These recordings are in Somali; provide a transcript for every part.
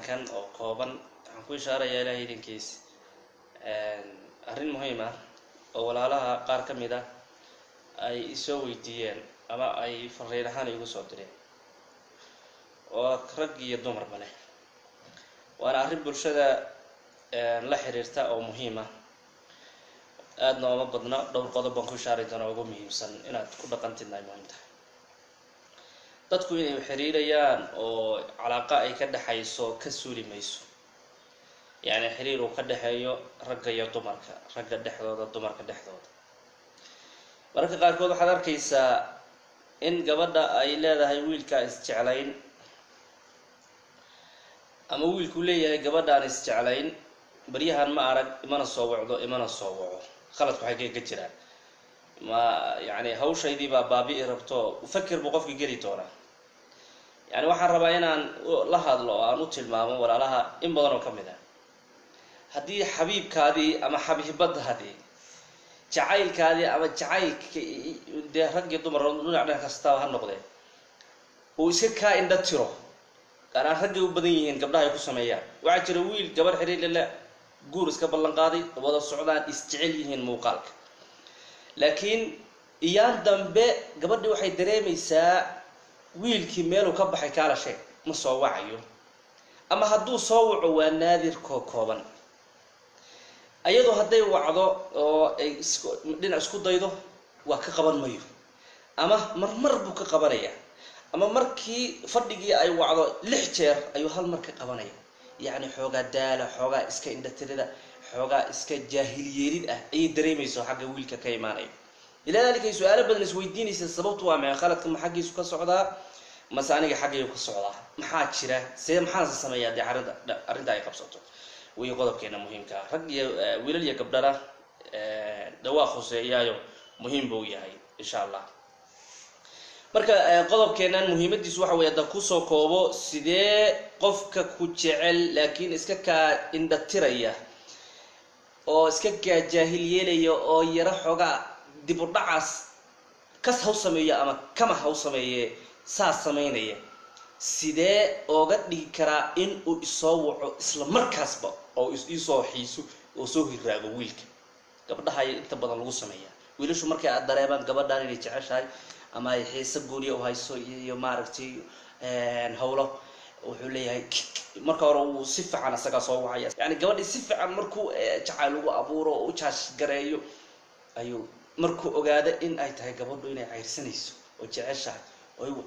bayaankan oo kooban waxaan ku ishaarayaa ilahay idinkiis arrin muhiim ah oo walaalaha qaar ka mid ah ay isoo weydiiyeen ama ay fariin ahaan igu soo direen oo rag iyo dumarba leh waana arrin bulshada la xiriirta oo muhiim ah aadna ooma badna dhowr qodob baan ku ishaari doona ugu muhiimsan inaad ku dhaqantidna ay muhiim tahay dadku inay xiriirayaan oo calaaqa ay ka dhexayso ka suuli mayso yacni xiriir uu ka dhexeeyo ragga iyo dumarka ragga dhexdooda dumarka dhexdooda mararka qaarkood waxaad arkaysaa in gabadha ay leedahay wiilkaa isjeclayn ama wiilkuu leeyahay gabadhaan isjeclayn baryahan ma arag imana soo wacdo imana soo waco khaladku waxay ka jiraan ma yacni hawshaydii baa baabi'i rabto fakir buu qofka geli doonaa yani waxaan rabaa inaan la hadlo oo aan u tilmaamo walaalaha in badan oo ka mid ah haddii xabiibkaadii ama xabiibadaadii jacaylkaadii ama jacaylka dee rag iyo dumar dhinac dhan kastaba ha noqdee uu iska kaa indha tiro gaaraan raggay u badan yihiin gabdhaha ay ku sameeyaan waxaa jira wiil gabarh xiriirlele guur iska ballan qaaday wada socdaan isjecel yihiin muuqaalka laakiin iyaan dambe gabadhii waxay dareemaysaa wiilkii meeluu ka baxay kaala sheeg ma soo wacayo ama hadduu soo waco waa naadir koo kooban ayadoo hadday wacdo oo ay dhinac isku daydo waa ka qaban mayo ama marmar buu ka qabanaya ama markii fadhigii ay wacdo lix jeer ayuu hal mar ka qabanaya yacni xoogaa daala xoogaa iska indhatirida xoogaa iska jaahilyeelid ah ayay dareemayso xagga wiilka ka imaanaya ilaa daalikay su-aalo badan isweydiinaysa sababtu waa maxay khaladka ma xaggiisu ka socdaa mase aniga xaggaygu ka socdaa maxaa jira see maxaanse sameeyaa dee arrinta arrinta ay qabsato way qodobkeena muhiimka ah rag iyo wiilal iyo gabdhana dhawaa khuseeyaayo muhiim buu yahay insha allah marka qodobkeenan muhiimadiisu waxa wey haddaan kusoo koobo sidee qofka ku jecel laakiin iska kaa indhatiraya oo iska kaa jaahil yeelaya oo yaro xoogaa dib u dhacaas kas haw sameeyo ama kama haw sameeye saas samaynaya sidee ooga dhigi karaa in uu isoo waco isla markaasba oo isoo xiiso oo soo hiraago wiilka gabdhaha ay inta badan lagu sameeyaa wiilashu markay aad dareemaan gabadhaan inay jeceshahay ama ay xiise gooniya u hayso iyo maaragtay hawlo wuxuu leeyahay marka hore uu si fiican isagaa soo wacaya yani gabadhii si fiican markuu jacayl ugu abuuro oo u jaash gareeyo ayuu markuu ogaado in ay tahay gabadhu inay cayrsanayso oo jeceshahay oo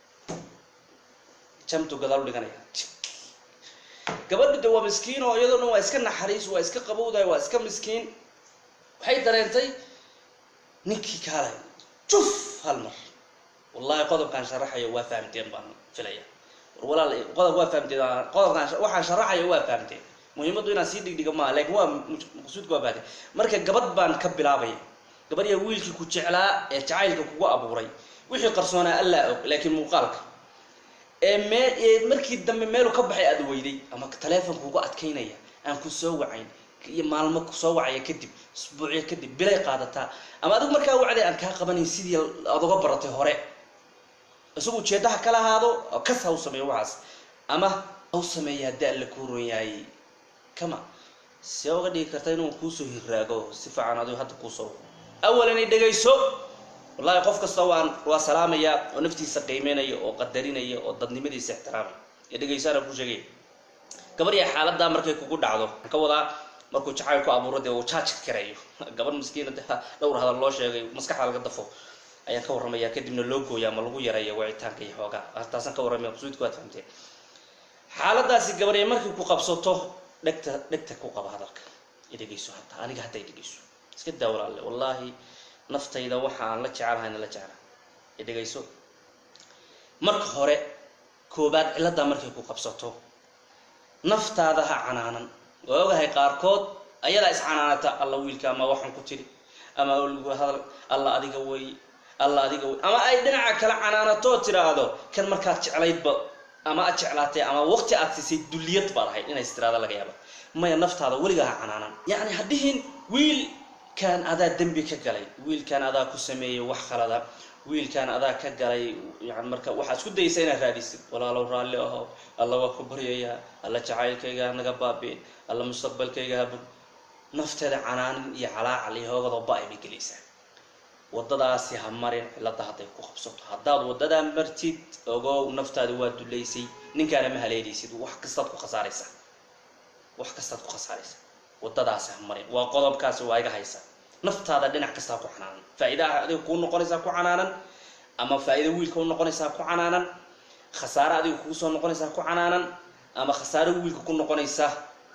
jamtu gadaal u dhiganaya gabadhu de waa miskiin oo iyadoo dhan waa iska naxariis waa iska qabowdahay waa iska miskiin waxay dareentay ninkii kaalay juf hal mar wallahi qodobkaan sharaxayo waa fahamteen baan filaya war walaal qodob waa fahamteen qodobkaan waxaan sharaxayo waa fahamteen muhiimaddu inaan sii dhigdhiga maaha laakiin waa maqsuudka waa fahamteen marka gabadh baan ka bilaabaya gabadh yaa wiilkii ku jeclaa ee jacaylka kugu abuuray wixii qarsoonaa allaa og laakiin muuqaalka ee mee ee markii dambe meelu ka baxay aada weyday ama taleefonka ugu adkaynaya aan ku soo wacayn iyo maalmo kusoo wacaya kadib isbuucyo kadib bilay qaadataa ama adigu markaa wacday aan kaa qabanayn sidii aad uga baratay hore isagu ujeedaha kala ahaado kas ha u sameeyo waxaas ama ha u sameeya haddii alla kuu ron yahay kama see uga dhigi karta inuu kuusoo hiraago si fiican adigu hadda kuusoo awalan i dhegayso wallahi qof kasta waan waa salaamaya oo naftiisa qiimeynaya oo qadarinaya oo dadnimadiisa ixtiraamaya ee dhegaysaana ku sheegay gabarya xaaladaa markay kugu dhacdo waxaan ka wadaa markuu jacayl ku abuuro dee uu jaajka kareeyo gabadh miskiina de dhowr hadal loo sheegay maskaxda laga dafo ayaan ka warramaya kadibna loo gooya ama lagu yareeya wacitaanka iyo xoogaa taasaan ka warramaya maqsuudka waad fahamteen xaaladaasi gabarya markay ku qabsato dhegta dhegta ku qaba hadalka i dhegayso hataa aniga hadda i dhegayso iska daa walaalle wallaahi naftayda waxa aan la jecelahayna la jecla i dhegayso marka hore koobaad ciladdaa markay ku qabsato naftaada ha canaanan waa ogahay qaarkood ayadaa iscanaanata alla wiilka ama waxaan ku tiri ama lagu hadal alla adiga wey alla adiga wey ama ay dhinaca kale canaanatoo tiraahdo kan markaad jeclaydba ama aad jeclaatay ama waqti aad siisay dulliyad baad ahayd inays tiraada laga yaaba maya naftaada weligaa ha canaanan yacni hadhihin wiil wiilkan adaa dembi ka galay wiilkan adaa ku sameeyey wax khalada wiilkan adaa ka galay yani marka waxaad isku dayaysa inaad raadisid walaalow raalli aho alla waa ku baryayaa alla jacaylkayga hanaga baabiin alla mustaqbalkayga habur nafteeda canaanin iyo calaacal iyo hoogadoo ba-ay bay gelaysaa waddadaasi ha marin cilada hadday ku qabsato haddaad waddadaa martid ogow naftaadi waa dulaysay ninkaana ma haleelaysid wax kastaad ku khasaaraysaa wax kastaad ku khasaaraysaa waddadaasi ha marin waa qodobkaasi waa iga haysa naftaada dhinac kastaa ku canaanan faa-iidaa adiga kuu noqonaysaa ku canaanan ama faa-iida wiilka u noqonaysaa ku canaanan khasaare adiga kugu soo noqonaysaa ku canaanan ama khasaare wiilka ku noqonaysa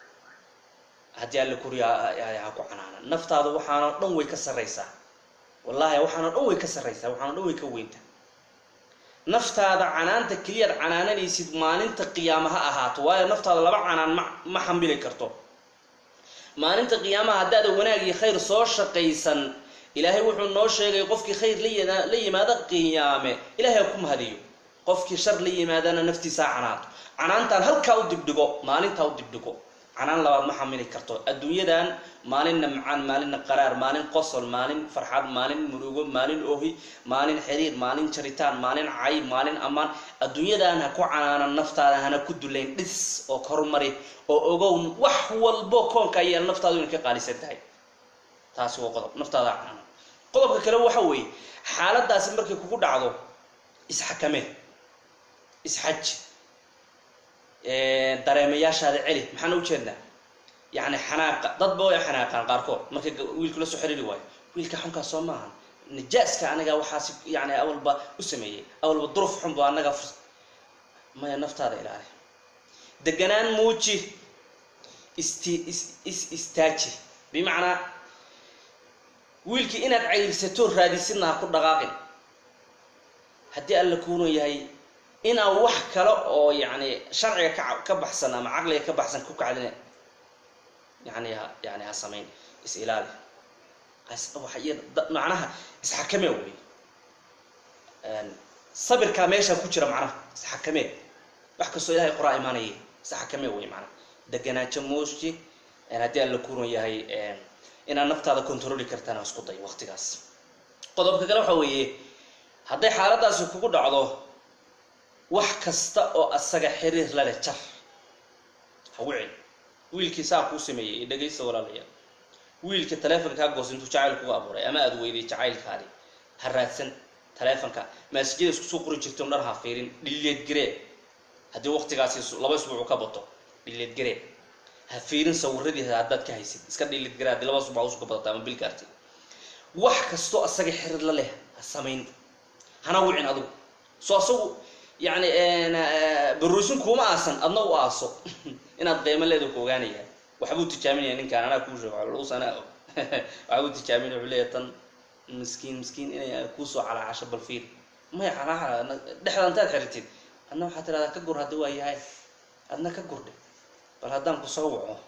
haddii alla kuriya ha ku canaanan naftaada waxaana dhan way ka sarraysaa wallaahi waxaana dhan way ka sarraysaa waxaana dhan way ka weynta naftaada canaanta keliyaad canaananaysid maalinta qiyaama ha ahaato waayo naftaada laba canaan ma ma xambili karto maalinta qiyaamaha haddaada wanaag iyo khayr soo shaqaysan ilaahay wuxuu noo sheegay qofkii khayr la la yimaado qiyaame ilahay ha ku mahadiyo qofkii shar la yimaadana naftiisaa canaato canaantaan halkaa u dibdhigo maalintaa u dibdhigo canaan labaad ma xamili karto adduunyadan maalinna macaan maalinna qaraar maalin qosol maalin farxad maalin murugo maalin oohi maalin xiriir maalin jaritaan maalin cay maalin ammaan adduunyadan ha ku canaanan naftaada hana ku dulayn dhis oo kormari oo ogow wax walbo koonka ayaa naftaadu inay ka qaalisan tahay taasi waa qodob naftaada canaanan qodobka kale waxa weeye xaaladaasi markay kugu dhacdo isxakamee isxaji dareemayaashaada celi maxaan u jeednaa yani xanaaqa dadba way xanaaqaan qaarkood markay wiilku la soo xiriiri waayo wiilka xunkaas soo maahan najaaska anaga waxaasi yani awalba u sameeyey awalba duruf xunba anaga maya naftaada ilaali deganaan muuji isti is is istaaji bimacnaa wiilkii inaad cayrsato raadisidna ha ku dhaqaaqin haddii alla kuunu yahay inaa wax kale oo yani sharciga ka ka baxsan ama caqliga ka baxsan ku kacdina yani ha yani ha samayn is ilaali macnaha isxakamee wey sabirkaa meesha ku jira macnaha isxakamee wax kastoo ilahay qoraa imaanaya isxakamee wey macnaha deganaajo mooji haddii alla kuuran yahay inaad naftaada controli kartaan isku day waqtigaas qodobka kale waxa weeye hadday xaaladaasi kugu dhacdo wax kasta oo asaga xiriir lale jar ha wicin wiilkii saa kuu sameeyey dhegaysta walaalayaal wiilka taleefonka kaa goos intuu jacayl kugu abuuray ama aada weyday jacaylkaadi ha raadsan taleefonka maasijada isku soo qori jirta dhar ha fiirin dhilleed garee haddii waqtigaasi laba isbuucu ka bato dhilleed garee ha fiirin sawiradiisa haddaad ka haysid iska dhilleed garee haddii laba isbuuc usuka badata ama bil gaartay wax kastoo asaga xiriir la leh ha samayn hana wicin adigu soo asagu yani baruusin kuuma aasan adna u aaso inaad qiimo leeda ku ogaanaya waxbuu tijaaminaya ninkaan anaa kuu sheego lus anaa og waxbuu tijaaminaya wuxuu leeyahay tan miskiin miskiin inay kuusoo calaacasho bal fiir may calaaca dhexda intaad xiritid adna waxaad tiradaa ka gur haddi waa yahay adna ka gurdhe bal haddaan ku soo waco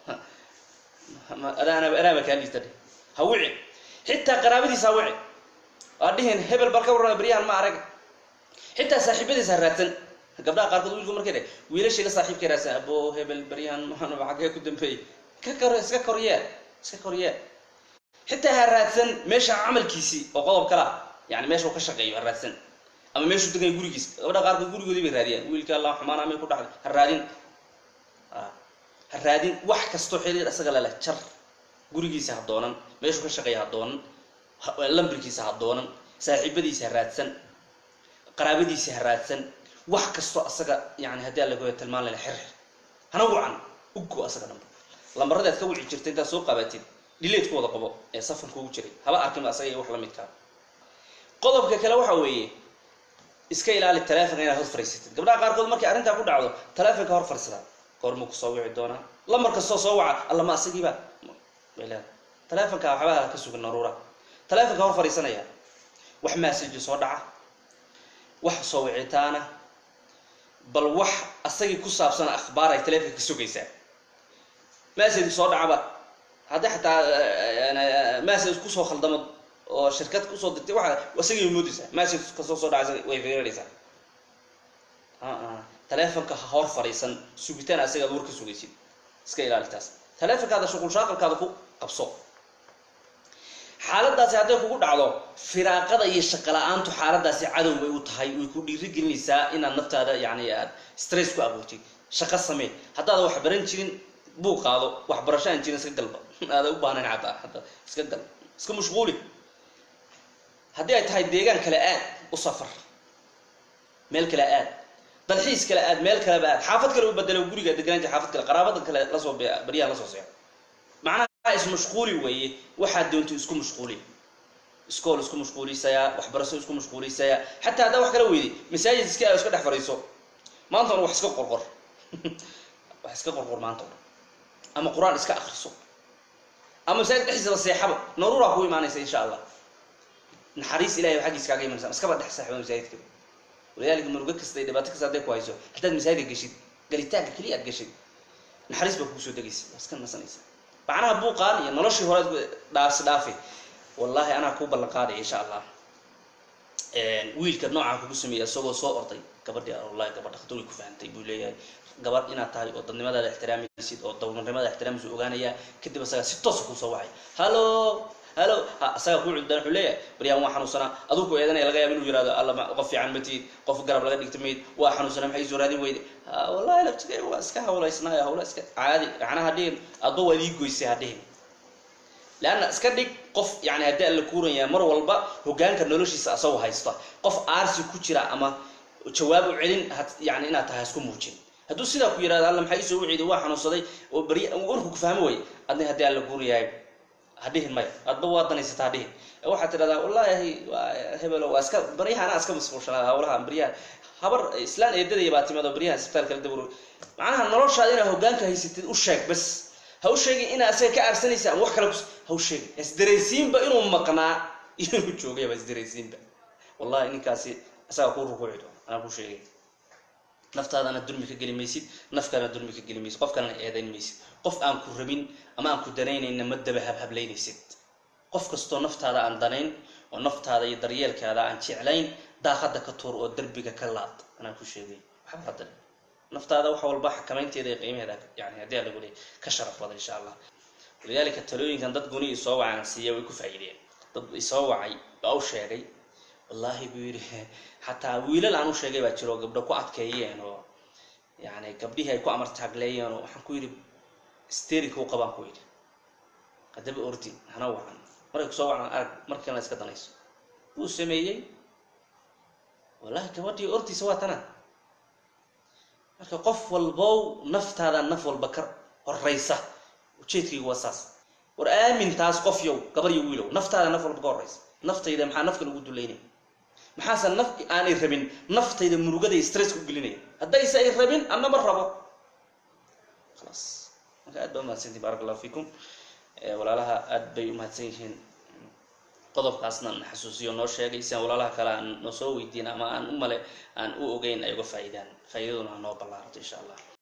adaana anaaba kaa liita dhe ha wici xitaa qaraabadiisa ha wici waa dhihin hebel bal ka warrama beryahan ma arag xitaa saaxiibadiisa ha raadsan gabdhaha qaarkood wiilku markay dhe wiilashii la saaxiibka raadsan abo hebel beryahan maxaanba xaggee ku dambeeyey ka kor iska koryee iska koryee xitaa ha raadsan meesha camalkiisii oo qodob kala yani meesha uu ka shaqeeyo ha raadsan ama meeshuu degaya gurigiis gabdhaha qaarkood gurigoodii bay raadiyaan wiilka allah xumaana may ku dhacday ha raadin ha raadin wax kastoo xiriir isaga leleh jar gurigiisa ha doonan meeshuu ka shaqeeya ha doonan lambarkiisa ha doonan saaxiibadiisa ha raadsan qaraabadiisa ha raadsan wax kastoo asaga yani haddii alla goya tilmaan lele xirxir hana wacan ugo asaga dhanba lambaradaad ka wici jirta intaad soo qabatid dhileed ku wada qabo ee safan kuugu jiray haba arkin asaga iyo wax la midkaa qodobka kale waxa weeye iska ilaali taleefonka inaad hor fariisatid gabdhaha qaarkood markay arrintaa ku dhacdo taleefonka hor fariisada goormuu kusoo wici doonaa lambar kastoo soo waca allama asagiiba bay leedahay taleefonka waxbaha ka sugan naruura taleefonka hor fariisanaya wax masaji soo dhaca wax soo wicitaana bal wax asagii ku saabsan akhbaar ay taleefonka ka sugaysaa message soo dhacaba haddii xataa message kusoo khaldamo oo shirkad kusoo dirtay waa asagii moodaysaa message kasoo soo dhacaysa way fiirinaysaa taleefonka ha hor fariisan sugitaan asaga ad war ka sugaysid iska ilaali taas taleefonkaada shuqul shaaqalkaada ku qabso xaaladaasi hadday kugu dhacdo firaaqada iyo shaqo la-aantu xaaladaasi cadow bay u tahay way ku dhiiri gelinaysaa inaad naftaada yani aad stress ku abuurtid shaqo samee haddaada wax baran jirin buu qaado waxbarasho aan jirin iska galba aada u baahnayn xataa hadda iska gal iska mashquuli haddii ay tahay deegaan kale aad u safar meel kale aad dalxiis kale aad meel kaleba aad xaafad kale u bedelo guriga deganaan jir xaafad kale qaraabada kale lasoo baryaha lasoo seexo macnaha ismashquuli weeye waxaad doonto isku mashquuli iskool isku mashquulisayaa waxbarasho isku mashquulisayaa xataa haddaa wax kala weyday masaajid iska aado iska dhex fadhiiso maanta ona wax iska qorqor wax iska qorqor maanta ona ama qur-aan iska akriso ama masaajid dhexdiisaba seexaba naruuraa kuu imaanaysa insha allah naxariis ilahay xaggiis kaaga imanaysa iskaba dhex seexba masaajidka walidaalika murugo kasta iyo dhibaato kasta hadday ku hayso haddaad masaajidka geshid galitaanka keliya aad geshid naxariis baa kugu soo degaysa waa iska nasanaysa macnaha buuqaan iyo noloshii hore dhaafsi dhaafi wallaahi anaa kuu ballan qaadaya insha allah wiilka noocaa kugu sameeya isagoo soo orday gabadhii wallahi gabadha khatar ku fahantay buu leeyahay gabadh inaad tahay oo dadnimadaada ixtiraamaysid oo dowladnimada ixtiraamaysid ogaanaya kadib asaga si toosa kusoo wacay hallo hallo asaga kuu cuddan wuxuu leeyahay baryaan waa xanuunsanaa aduu ku eedanaya laga yaaba inuu yirahdo alla qof fiican ma tihid qof garab laga dhigta mayd waa xanuunsanaa maxay soo raadin weyde wallahi laftigay waa iska hawlaysnaayo hawla iska caadi macnaha dhihin adba waad ii goysay ha dhihin leanna iska dhig qof yani haddii alla kuuranyaa mar walba hogaanka noloshiisa asagoo haysta qof aarsi ku jira ama jawaab u celin yani inaad tahay isku muujin hadduu sidaa ku yirahdo alla maxaa isoo wiciiday waa xanuunsaday oo bari warku ku fahmo way adna haddii alla kuurayahay ha dhihin maya adba waa danaysata ha dhihin waxaad tidhahdaa wallaahi hebelo waa iska baryaha anaa iska masquulshanaa hawlaha baryaha habar islaan eedadaya baa timid oo baryaha isbitaalka la dabro macnaha noloshaada inaad hogaanka haysatid u sheeg bas ha u sheegin inaa asaga ka aarsanaysa ama wax kale ha u sheegin isdaraysiinba inuu maqnaa inuu joogayba isdaraysiinba wallahi ninkaasi asaga kuu rukuuci doona anaa kuu sheegay naftaadana dulmi ka geli maysid nafkaana dulmi ka geli maysid qof kalena eedayn maysid qof aan ku rabin ama aan ku danaynayna ma daba habhablaynaysid qof kastoo naftaada aan danayn oo naftaada iyo daryeelkaada aan jeclayn daaqada ka tuur oo derbiga ka laad anaa ku sheegay waxba hadda naftaada wax walba xakamaynteeda iyo qiimaheeda yani haddii lagu leey ka sharaf badan insha allah walidaalika talooyinkan dad guni isoo wacaan siiya way ku faa'iideen dad isoo wacay baa u sheegay wallaahi buu yidhi xataa wiilal aan u sheegay baa jiro gabdho ku adkeeyeen oo yani gabdhihii ay ku amartaagleeyeen oo waxaan ku yidhi sterika u qabaan ku yidhi haddaba ordi hana wacan markay kusoo wacan arag markiina iska danayso wuu sameeyey wallahi gabadhii ortiisa waa tana marka qof walbow naftaada naf walba ka horeysa ujeedkaygu waa saas war aamintaas qof yow gabar iyo wiilow naftaada naf walba ka horeysa naftayda maxaa nafka lagu dulaynaya maxaase naf aanay rabin naftayda murugaday stresska u gelinaya haddayse ay rabin anna ma rabo khalaas marka aad baa umahadsantihin barak allahu fiikum walaalaha aad bay umahadsan yihiin qodobkaasna na xasuusiyo noo sheegay siaan walaalaha kale aan noo soo weydiin ama aan u male aan u ogeyn ay uga faa'iidaan faa'iidaduna ha noo ballaarato insha allah